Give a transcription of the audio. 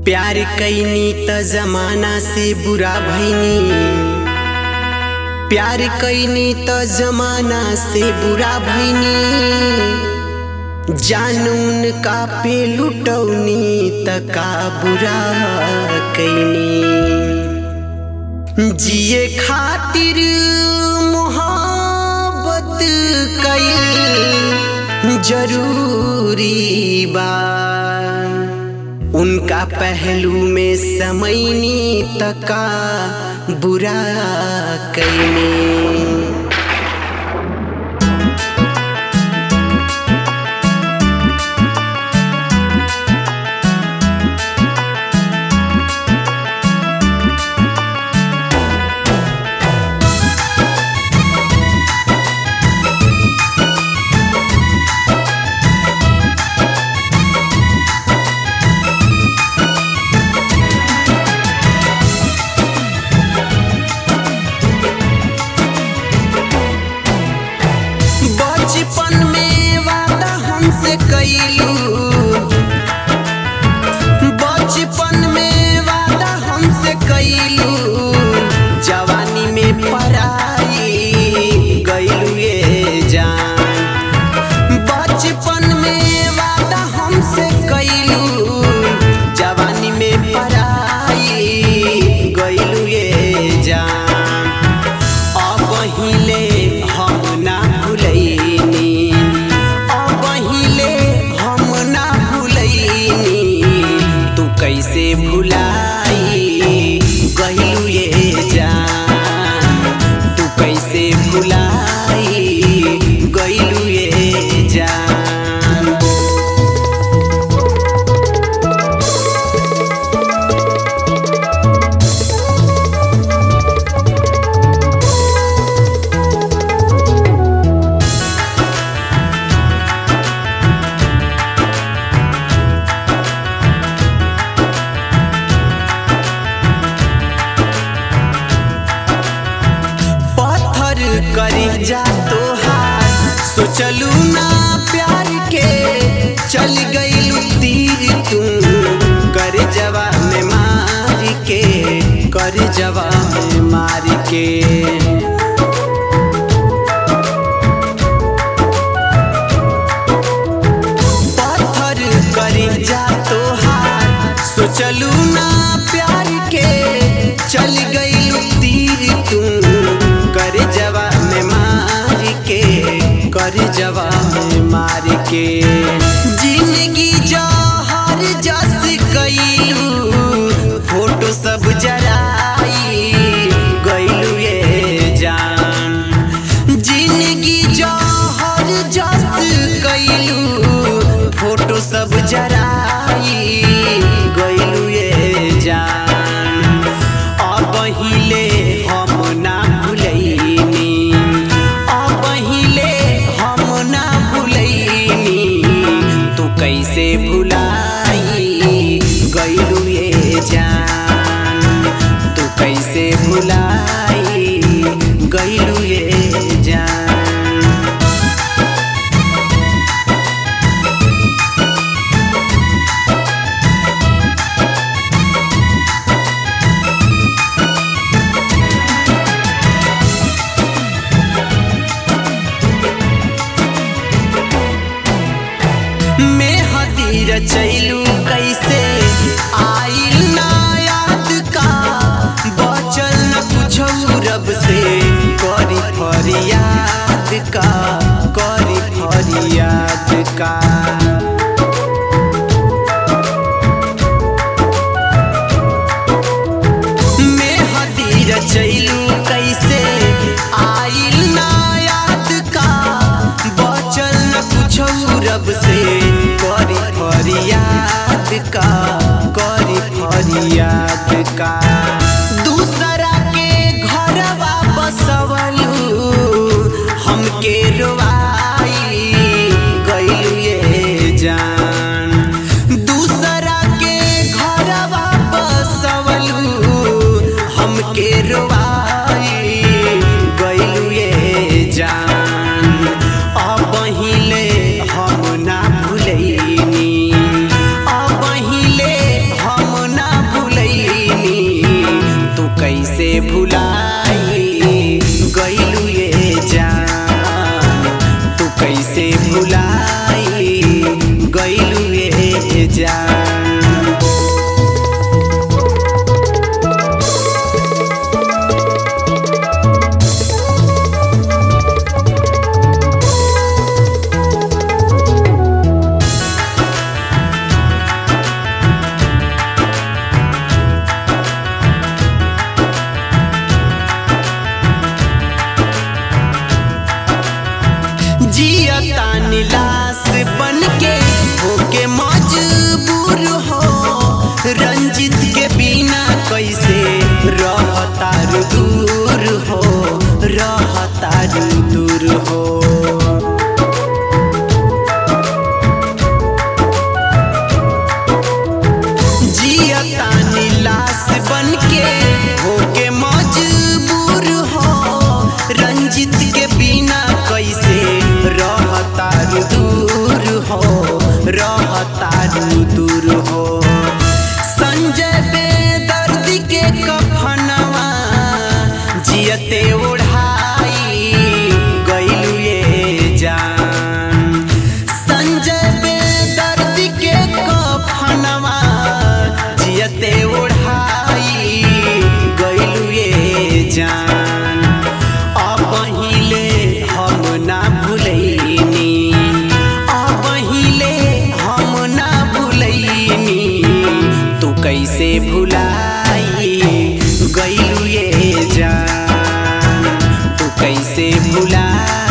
प्यार कैनी त जमाना से बुरा भैनी प्यार कैनी त जमाना से बुरा भैनी जानून का पे लुटौनी त का बुरा कैनी जिए खातिर मोहब्बत कईल जरूरी बा उनका पहलू में समैनी तका बुरा कैनी बचपन में वादा हमसे कैलू बचपन में वादा हमसे कैलू जवानी में पराई गैलू ये जान बचपन में वादा हमसे कैलू जवानी में पराई गैलू ये जान अब हिले हम ना भुलैनी अब हिले हम ना भुलैनी तू कैसे भुलाई गहिलू ये जान तू कैसे भुलाई गइलू ये जान पत्थर करी जा तोहार सोचलू ना प्यार के चल गईलू तीर तू कर जवा में मार के कर जवा में मार के पत्थर करी जा तोहार सोचलू ना प्यार के चल गईलू तीर तू कर जवा में मार के कर जवा में मार के जिंदगी जहर जस गईलू फोटो सब जराई गईलू ये जान जिंदगी जहर जस गईलू फोटो सब जराई गईलू ये जान अब हिले हम ना भुलैनी अब हिले हम ना भुलैनी तू कैसे भुलाई गईलू ये जान तू कैसे भुलाई गईलू ये जान में हदीर चैलू कैसे आइल ना याद का बचल न कुछो रब से करी फरियाद का करी फरियाद का में हदीर चैलू कैसे आइल ना याद का बचल न कुछो रब से करी फरियाद का करी फरियाद का दूसरा के घर बसवलू हमके रोवाई गइलू ये जान दूसरा के घर बसवलू हमके रोवाई गइलू ये जान अब हिले हम ना भुलैनी अब भुलाई गईलू ये जान तू कैसे भुलाई गईलू ये जान जियता नीलाश बन के होके मजबूर हो रंजित के बिना कैसे रहता दूर हो रहता दूर हो जियता नीलाश बन के होके मजबूर हो रंजित के बिना कैसे रहता दूर हो रहता दूर हो संजय बेदर्द के कफनवा जियते ओढ़ाई गईलू ये जान संजय बेदर्द के कफनवा जियते ओढ़ाई गईलू ये जान अब हिले हम ना भूलैनी अब हिले हम ना भूलैनी तू कैसे भुलाई गईलू ये जान तू कैसे भुलाई